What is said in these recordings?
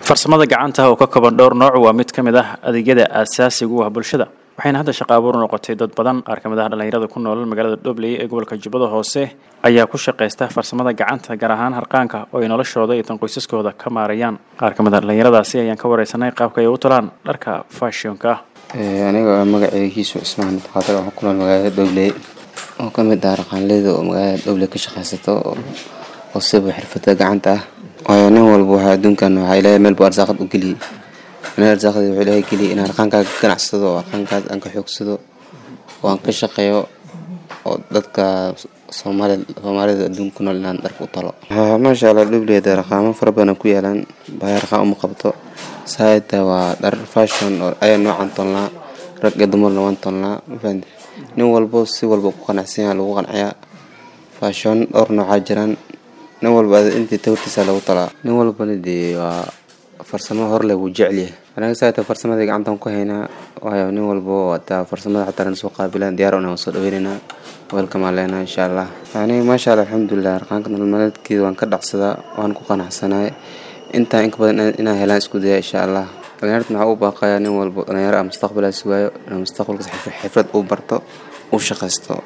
farsamada gacanta oo ka kooban dhowr nooc waa mid ka mid ah adeegyada aasaasiga u ah bulshada waxayna hadda shaqa abuur noqotay dad badan qaar ka mid ah dhallinyarada ku nool magaalada dhobley ee gobolka jubbada hoose ayaa ku shaqaysta farsamada gacanta gaar ahaan harqaanka oo ay noloshooda iyo tan qoysaskooda ka maarayaan qaar ka mid ah dhallinyaradaasi ayaan ka wareysanay qaabka ay u talaan dharka fashionka ah aniga magaceygiisu ismaan qaadir waxaan ku nool magaalada dhobley oo ka mid ah harqaanleyda oo magaalada dhobley ka shaqaysato oo siba xirfada gacanta ah waayo nin walba waxaa adduunkan waxaa ilaahay meel buu arsaaqad u geliyey meel arsaaqadii wuxuu ilaahay geliyey in harqaankaaga ka ganacsado oo harqaankaas aan ka xoogsado oo aan ka shaqeeyo oo dadka soomaali soomaalida adduunka ku nool inaan dharka u talo maasha allah dhubleyda harqaamo fara badan ku yaalaan bahay harqaan uma qabto saayta waa dhar fashion oo ayaa noocan tolnaa rag iyo dumarna waan tolnaa mafahante nin walbo si walba ku qanacsan yaha lagu qanciyaa fashion dhowr noocaa jiraan nin walba intii tawrtiisa lagu talaa nin walbana dee waa farsamo horle wuu jecelyahay anaga saata farsamadii gacantan ku haynaa waayo nin walbo hataa farsamada xataa nana soo qaabilaan diyaar una soo dhaweynaynaa welkamaan leenaa insha allah aniga maasha allah alxamdulilah harqaanka nololmaleedkeeda waan ka dhacsadaa waan ku qanacsanahay intaa inka badan inaan helaan isku daya insha allah dhalinyarta maxaa u baaqayaa nin walbo dhalinyaro ah mustaqbalaa sugaayo inuu mustaqbalkaas xifrad uu barto uu shaqaysto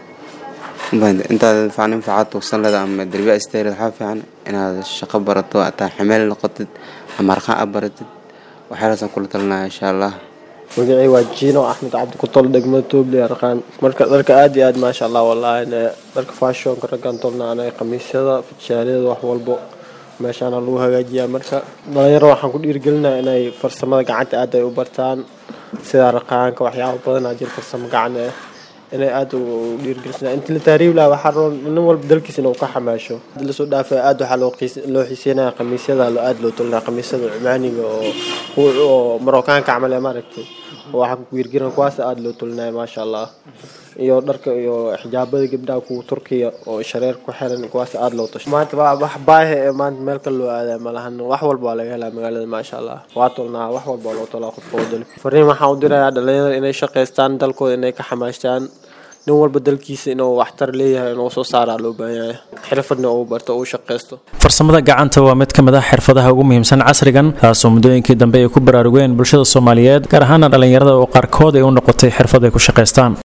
intaad nin facaad tuugsan leeda ama darbiya isteerid waxaa fiican inaad shaqo barato ataa xameel noqotid ama harqaan aad baratid waxyaalaasaan kula talinaya insha allah magacii waa jiino axmed cabdi ku tol degmada toobley harqaan marka dharka aad iyo aad maasha allah wallaahi dharka fashionka raggan tolna anaga khamiisyada fijaaliyada wax walbo meeshaana lagu hagaajiyaa marka dhalinyaro waxaan ku dhiirigelinaya inay farsamada gacanta aad ay u bartaan sida harqaanka waxyaaba badanaa jira farsamo gacan ah inay aada u dhiirgelisnaa inti la taariib laha waxaa rabo nin walba dalkiisa inuu ka xamaasho lasoo dhaafay aada waxaa loo xiiseynaya khamiisyada aada loo tolinaya khamiisyada cumaaniga oo oo marookaanka camal ee maaragtay waxaa ku dhiirgelina kuwaas aada loo tolinaya maasha allah iyo dharka iyo xijaabada gabdhaha kuwa turkiya oo shareer ku xiran kuwaas aada loo tasho maanta wax baahi ee maanta meel kale loo aadaya malahan wax walba waa laga helaa magaalada maasha allah waa tolnaa wax walba loo tolaa qofka oo dalka fariin waxaan u dirayaa dhalinyarada inay shaqaystaan dalkooda inay ka xamaashtaan nin walba dalkiisa inuu waxtar leeyahay inuu soo saaraa loo baahan yahay xirfadna uu barto uu shaqaysto farsamada gacanta waa mid ka mid ah xirfadaha ugu muhiimsan casrigan taasoo muddooyinkii dambe ay ku baraarugeen bulshada soomaaliyeed gaar ahaana dhallinyarada oo qaarkood ay u noqotay xirfad ay ku shaqaystaan